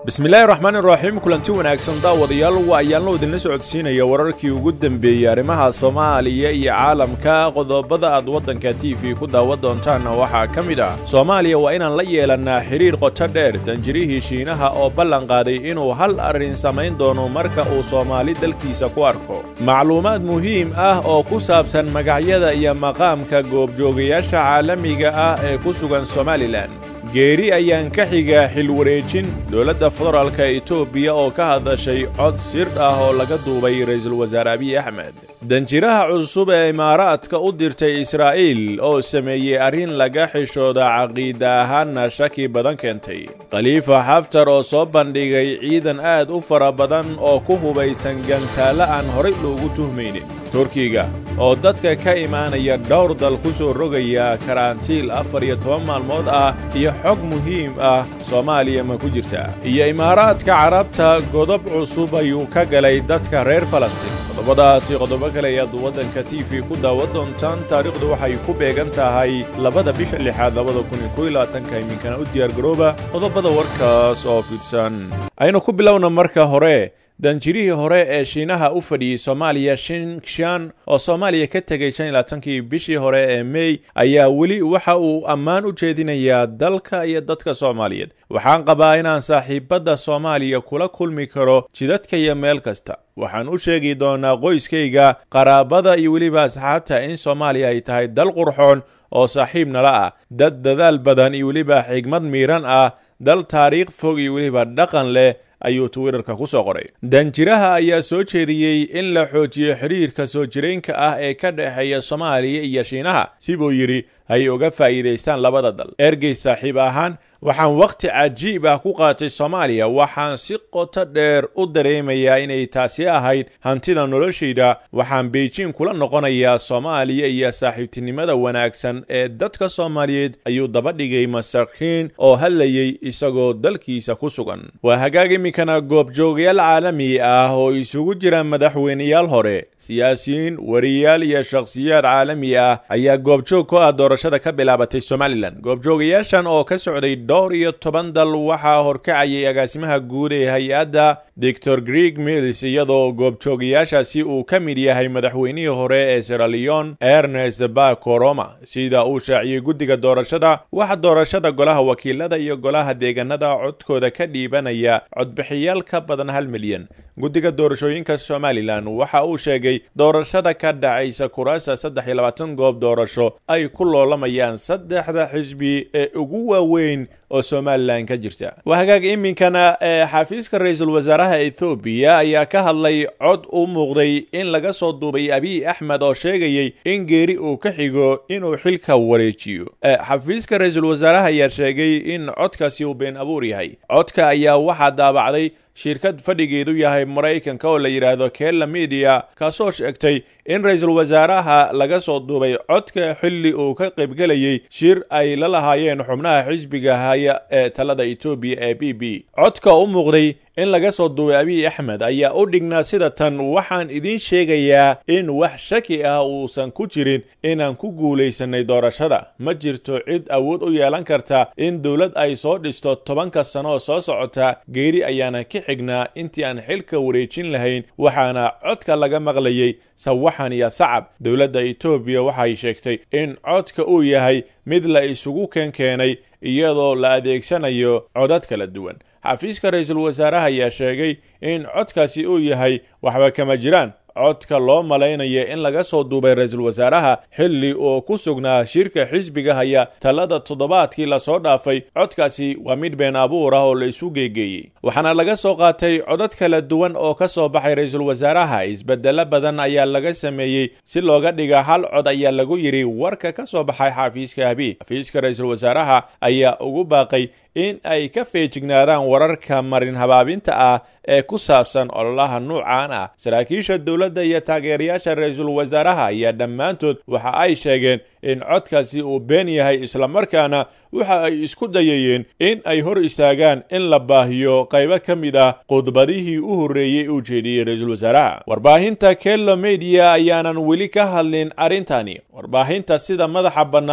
bismillaahi raxmaani raxiim kulanti wanaagsan daawadayaal waa ayaanlo idinla socodsiinaya wararkii ugu dembeeyey arrimaha soomaaliya iyo caalamka qodobada aad waddanka t v ku daawan doontaanna waxaa ka mid ah soomaaliya waa inaan la yeelannaa xidhiir qoto dheer danjirihii shiinaha oo ballan qaaday inuu hal arrin samayn doono marka uu soomaali dalkiisa ku arko macluumaad muhiim ah oo ku saabsan magacyada iyo maqaamka goobjoogayaasha caalamiga ah ee ku sugan somalilan geeri ayaan ka xigaa xilwareejin dowladda federaalka etoobiya oo ka hadashay cod sir ah oo laga duubay ra'iisul wasaare abiy axmed danjiraha cusub ee imaaraadka u dirtay israa'iil oo sameeyey arrin laga xishooda caqiida ahaanna shaki badan keentay khaliifa xaftar oo soo bandhigay ciidan aad u fara badan oo ku hubaysan gantaalla aan horay loogu tuhmaynin turkiga oo dadka ka imaanaya dhowr dal ku soo rogaya karantiil afar iyo toban maalmood ah iyo xog muhiim ah soomaaliya ma ku jirtaa iyo imaaraadka carabta godob cusub ayuu ka galay dadka reer falastiin qodobadaasi qodobo kale ayaad waddanka t v ku daawan doontaan taariikhdu waxay ku beegan tahay labada bisha lixaad labada kun iyo kow iyo labaatanka iminkana u diyaargarooba qodobada warkaas oo fidsan aynu ku bilowna marka hore danjirihii hore ee shiinaha u fadhiyey soomaaliya shinshan oo soomaaliya ka tegay shan iyo labaatankii bishii hore ee mey ayaa weli waxa uu ammaan u jeedinayaa dalka iyo dadka soomaaliyeed waxaan qabaa inaan saaxiibadda soomaaliya kula kulmi karo jidadka iyo meel kasta waxaan u sheegi doonaa qoyskayga qaraabada iyo weliba asxaabta in soomaaliya ay tahay dal qurxoon oo saaxiib nala ah dad dadaal badan iyo weliba xigmad miiran ah dal taariikh fog iyo weliba dhaqan leh ayuu twitterka ku soo qoray danjiraha ayaa soo jeediyey in la xoojiyo xidhiirka soo jireenka ah ee ka dhexeeya soomaaliya iyo shiinaha si buu yidhi ay uga faa'iidaystaan labada dal ergey saaxiib ahaan waxaan wakhti cajiib ah ku qaatay soomaaliya waxaan si qoto dheer u dareemayaa inay taasi ahayd hantida noloshayda waxaan beijing kula noqonayaa soomaaliya iyo saaxiibtinimada wanaagsan ee dadka soomaaliyeed ayuu daba dhigay masarkiin oo hadlayey isagoo dalkiisa ku sugan waa hagaag iminkana goobjoogayaal caalami ah oo isugu jira madaxweyneyaal hore siyaasiyiin wariyaal iyo shakhsiyaad caalami ah ayaa goobjoog ku ah doorashada ka bilaabatay somalilan goobjoogayaashan oo ka socday dhowr iyo toban dal waxaa horkacayay agaasimaha guud ee hay-adda doctor greeg mills iyadoo goobjoogayaashaasi uu ka mid yahay madaxweynihii hore ee seraleon ernest bakoroma sida uu shaaciyey guddiga doorashada waxa doorashada golaha wakiilada iyo golaha deegaanada codkooda ka dhiibanaya codbixiyaal ka badan hal milyan guddiga doorashooyinka somalilan waxa uu sheegay doorashada ka dhacaysa kuraasta saddex iyo labaatan goob doorasho ay ku loolamayaan saddexda xisbi ee ugu waaweyn oo somalilan ka jirta waa hagaag iminkana ee xafiiska ra-iisul wasaaraha ethoobiya ayaa ka hadlay cod u muuqday in laga soo duubay abiy axmed oo sheegayey in geeri uu ka xigo inuu xilka wareejiyo xafiiska ra-iisul wasaaraha ayaa sheegay in codkaasi uu been abuur yahay codka ayaa waxaa daabacday shirkad fadhigeedu yahay maraykanka oo la yidhaahdo kella media kaasoo sheegtay in ra-iisul wasaaraha laga soo duubay codka xilli uu ka qaybgelayey shir ay la lahaayeen xubnaha xisbiga haya ee talada etoobiya ee b b codka u muuqday in laga soo duubay abiy axmed ayaa u dhignaa sida tan waxaan idiin sheegayaa in wax shaki ah uusan ku jirin inaan ku guulaysanay doorashada ma jirto cid awood u yeelan karta in dowlad ay soo dhisto tobanka sanoo soo socota geeri ayaana ka xignaa intii aan xilka wareejin lahayn waxaana codka laga maqlayey sawaxan iyo sacab dowladda etoobiya waxay sheegtay in codka uu yahay mid la isugu keenkeenay iyadoo la adeegsanayo codad kala duwan xafiiska ra-iisul wasaaraha ayaa sheegay in codkaasi uu yahay waxba kama jiraan codka loo malaynayo in laga soo duubay ra-iisul wasaaraha xilli uu ku sugnaa shirka xisbiga haya talada toddobaadkii lasoo dhaafay codkaasi waa mid been abuur ah oo la isu geegeeyey waxaana laga soo qaatay codad kala duwan oo ka soo baxay ra-iisul wasaaraha isbedelo badan ayaa laga sameeyey si looga dhiga hal cod ayaa lagu yidhi warka ka soo baxay xafiiska abiy xafiiska ra-iisul wasaaraha ayaa ugu baaqay in ay ka feejignaadaan wararka marin habaabinta ah ee ku saabsan ololaha nuucan ah saraakiisha dowladda iyo taageerayaasha ra-iisul wasaaraha ayaa dhammaantood waxa ay sheegeen in codkaasi uu been yahay islamarkaana waxa ay isku dayayeen in ay hor istaagaan in la baahiyo qaybo ka mid ah khudbadihii u horreeyey uu jeediyey ra-iisul wasaaraha warbaahinta kello mediya ayaanan weli ka hadlin arrintani warbaahinta sida madaxa bannaan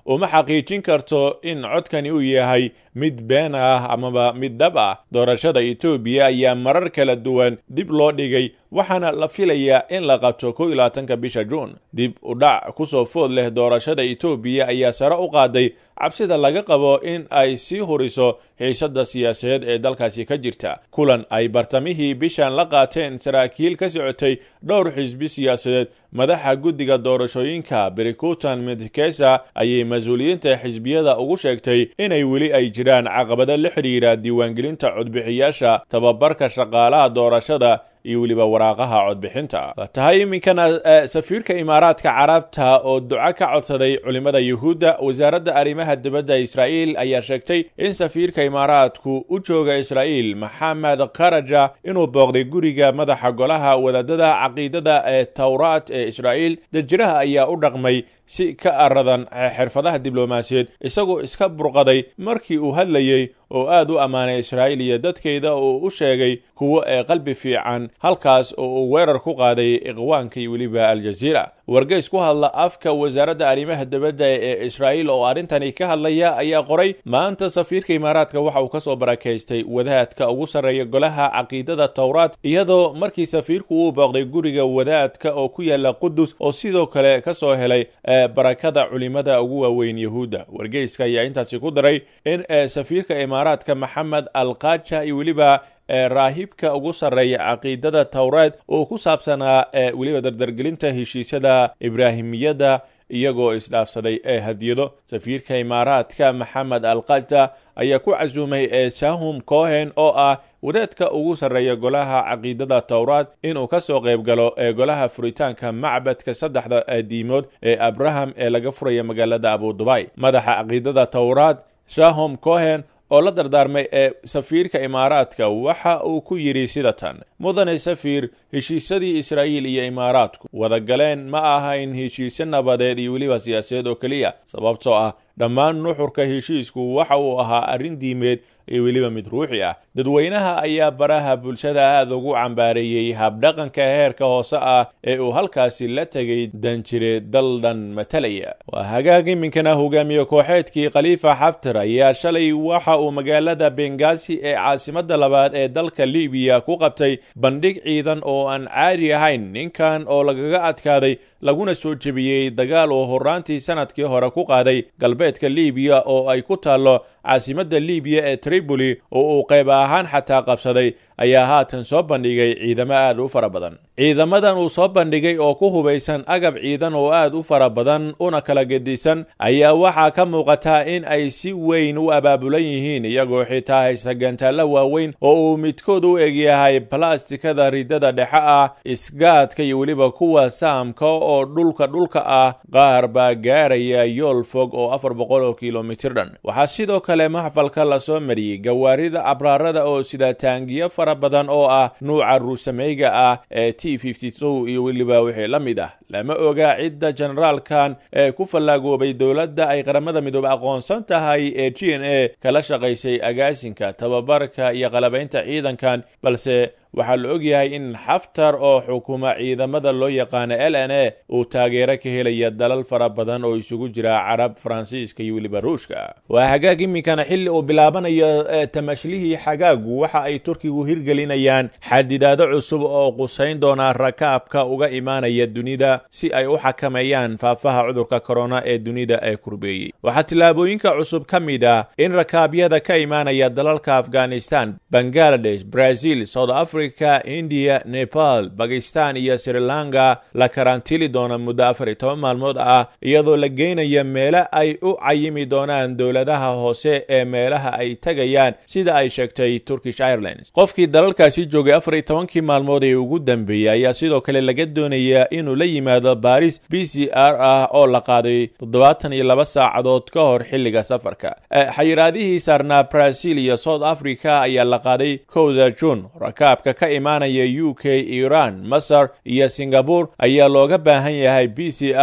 uma xaqiijin karto in codkani uu yahay mid been ah amaba mid dhab ah doorashada etoobiya ayaa marar kala duwan dib loo dhigay waxaana la filayaa in la qabto kow iyo labaatanka bisha juun dib u dhac kusoo food leh doorashada etoobiya ayaa sare u qaaday cabsida laga qabo in ay sii huriso xiisadda siyaasadeed ee dalkaasi ka jirta kulan ay bartamihii bishan la qaateen saraakiil ka socotay dhowr xisbi siyaasadeed madaxa guddiga doorashooyinka berikutan medkesa ayay mas-uuliyiinta xisbiyada ugu sheegtay inay weli ay jiraan caqabado la xidhiira diiwaangelinta codbixiyaasha tababarka shaqaalaha doorashada iyo weliba waraaqaha codbixinta tahay iminkana safiirka imaaraadka carabta oo duco ka codsaday culimmada yuhuudda wasaaradda arrimaha dibadda israa'iil ayaa sheegtay in safiirka imaaraadku u jooga israa'iil maxamed karaja inuu booqday guriga madaxa golaha wadaadada caqiidada ee towraat ee israa'iil dajiraha ayaa u dhaqmay si ka aradan xirfadaha diblomaasiyeed isagoo iska burqaday markii uu hadlayey oo aad u ammaanay israa'iil iyo dadkeeda oo u sheegay kuwo ee qalbi fiican halkaas oo uu weerar ku qaaday iqwaanka iyo weliba aljaziira wargeys ku hadla afka wasaaradda arrimaha dibadda ee israa'iil oo arrintani ka hadlaya ayaa qoray maanta safiirka imaaraadka waxa uu ka soo barakaystay wadaadka ugu sarreeya golaha caqiidada towraat iyadoo markii safiirku uu booqday guriga wadaadka oo ku yaala qudus oo sidoo kale ka soo helay barakada culimada ugu waaweyn yahuudda wargeyska ayaa intaasi ku daray in safiirka imaaraadka maxamed alkaja iyo weliba raahibka ugu sarreeya caqiidada towreed oo ku saabsanaa weliba dardargelinta heshiisyada ibraahimiyadda iyagoo isdhaafsaday ee hadiyado safiirka imaaraadka maxamed alkaja ayaa ku casuumay ee sahum cohen oo ah wadaadka ugu sarreeya golaha caqiidada towraat inuu ka soo qayb galo ee golaha furitaanka macbadka saddexda diimood ee abraham ee laga furaya magaalada abudubay madaxa caqiidada towraat shahom cohen oo la dardaarmay ee safiirka imaaraadka waxa uu ku yidhi sida tan mudane safiir heshiisyadii israa'iil iyo imaaraadku wadagaleen ma ahayn heshiisyo nabadeed iyo weliba siyaasadeed oo keliya sababtoo ah dhammaan nuxurka heshiisku waxa uu ahaa arrin diimeed iyo weliba mid ruuxi ah dadweynaha ayaa baraha bulshada aada ugu cambaareeyey habdhaqanka heerka hoose ah ee uu halkaasi la tegay danjire dal dhan matalaya waa hagaag iminkana hogaamiye kooxeedkii khaliifa xaftar ayaa shalay waxa uu magaalada bengasi ee caasimada labaad ee dalka libiya ku qabtay bandhig ciidan oo aan caadi ahayn ninkan oo lagaga adkaaday laguna soo jebiyey dagaal oo horaantii sanadkii hore ku qaaday galbeedka libiya oo ay ku taallo caasimadda libiya ee tripoli oo uu qayb ahaan xataa qabsaday ayaa haatan soo bandhigay ciidamo aad u fara badan ciidamadan uu soo bandhigay oo ku hubaysan agab ciidan oo aad u fara badan una kala gedisan ayaa waxaa ka muuqata in ay si weyn u abaabulan yihiin iyagoo xitaa haysta gantaallo waaweyn oo uu midkood u egyahay balastikada ridada dhexe ah isgaadka iyo weliba kuwa saamka oo dhulka dhulka ah qaar baa gaaraya yool fog oo afar boqol oo kilomitir dhan waxaa sidoo kale maxfalka lasoo mariyey gawaarida abraarada oo sida taangiyo fara badan oo ah nuuca ruusameyga ah ee t iyo weliba wixii la mid ah lama oga cidda generaalkan ee ku fallaagoobay dowladda ay qaramada midoobe aqoonsan tahay ee g n a kala shaqaysay agaasinka tababarka iyo qalabaynta ciidankan balse waxaa la ogyahay in xaftar oo xukuma ciidamada loo yaqaano l n a uu taageero ka helaya dalal fara badan oo isugu jira carab faransiiska iyo weliba ruushka waa hagaag iminkana xilli uu bilaabanayo tamashlihii xagaagu waxa ay turkigu hirgelinayaan xadidaado cusub oo qusayn doona rakaabka uga imaanaya dunida si ay u xakameeyaan faafaha cudurka korona ee dunida ee kurbeeyey waxaa tillaabooyinka cusub ka mid ah in rakaabyada ka imaanaya dalalka afghanistan bangaladesh brazil south africa india nepal bakistan iyo sri lanka la karantiili doona muddo afar iyo toban maalmood ah iyadoo la geynaya meelo ay u cayimi doonaan dowladaha hoose ee meelaha ay tegayaan sida ay sheegtay turkish airlines qofkii dalalkaasi joogay afar iyo tobankii maalmood ee ugu dambeeyey ayaa sidoo kale laga doonayaa inuu la yimaado baris b c r ah oo la qaaday toddobaatan iyo laba saacadood ka hor xilliga safarka xayiraadihii saarnaa brazil iyo south africa ayaa la qaaday kowda june rakaabka ka imaanaya u k iran masar iyo singabore ayaa looga baahan yahay b c r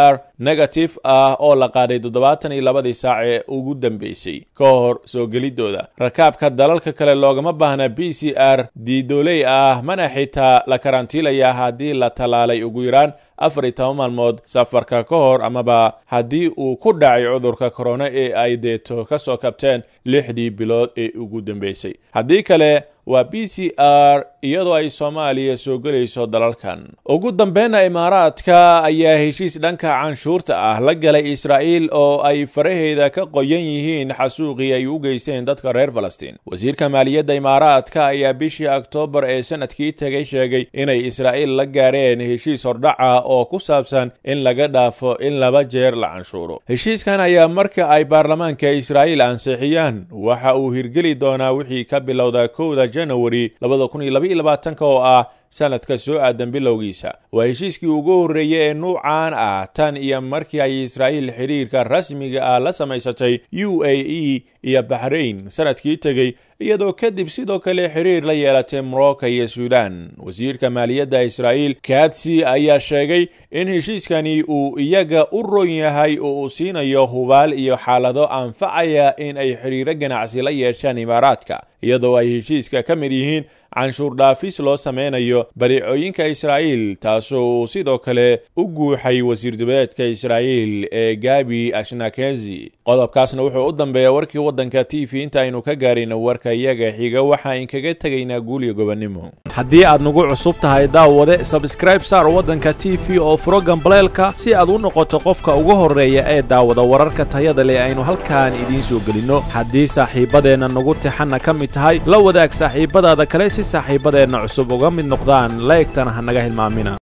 negative ah oo la qaaday toddobaatan iyo labadii saac ee ugu dambeysay ka hor soo gelidooda rakaabka dalalka kale loogama baahna b c r diidooley ah mana xitaa la karantiilaya haddii la tallaalay ugu yaraan afar iyo toban maalmood safarka ka hor amaba haddii uu ku dhacay cudurka korona ee ay deeto ka soo kabteen lixdii bilood ee ugu dambeysay haddii kale waa b c r iyadoo ay soomaaliya soo gelayso dalalkan ugu dambeynna imaaraadka ayaa heshiis dhanka canshuurta ah la galay israa'iil oo ay faraheeda ka qoyan yihiin xasuuqii ay u geysteen dadka reer falastiin wasiirka maaliyadda imaaraadka ayaa bishii oktoobar ee sanadkii tegay sheegay inay israa'iil la gaareen heshiis hordhaca oo ku saabsan in laga dhaafo in laba jeer la canshuuro heshiiskan ayaa marka ay baarlamaanka israa'iil ansixiyaan waxa uu hirgeli doonaa wixii ka bilowda kowda janawari oo ah sanadka soo aadan bilowgiisa waa heshiiskii ugu horreeyey ee nuucan ah tan iyo markii ay israa'iil xidhiirka rasmiga ah la samaysatay u a e iyo baxrain sanadkii tegey iyadoo kadib sidoo kale xiriir la yeelatay morocco iyo suudan wasiirka maaliyadda israa'iil katsi ayaa sheegay in heshiiskani uu iyaga u ron yahay oo uu siinayo hubaal iyo xaalado anfacaya in ay xidhiiro ganacsi la yeeshaan imaaraadka iyadoo ay heshiiska ka mid yihiin canshuur dhaafis loo sameynayo badeecooyinka israa'iil taasoo uu sidoo kale u guuxay wasiir dibadeedka israa'iil ee gabi ashnakezi qodobkaasna wuxuu u dambeeya warkii waddanka t v inta aynu ka gaarayno warka iyaga xiga waxa inkaga tegaynaa guuliyo gobonnimo haddii aad nagu cusub tahay daawade sabskraib saar waddanka t v oo furo gambaleelka si aad u noqoto qofka ugu horreeya ee daawada wararka tayada leh aynu halkaan idiin soo gelinno haddii saaxiibadeenna nagu tixanna ka mid tahay la wadaag saaxiibadaada kale si saaxiibadeenna cusub uga mid noqdaan laegtana ha naga hilmaamina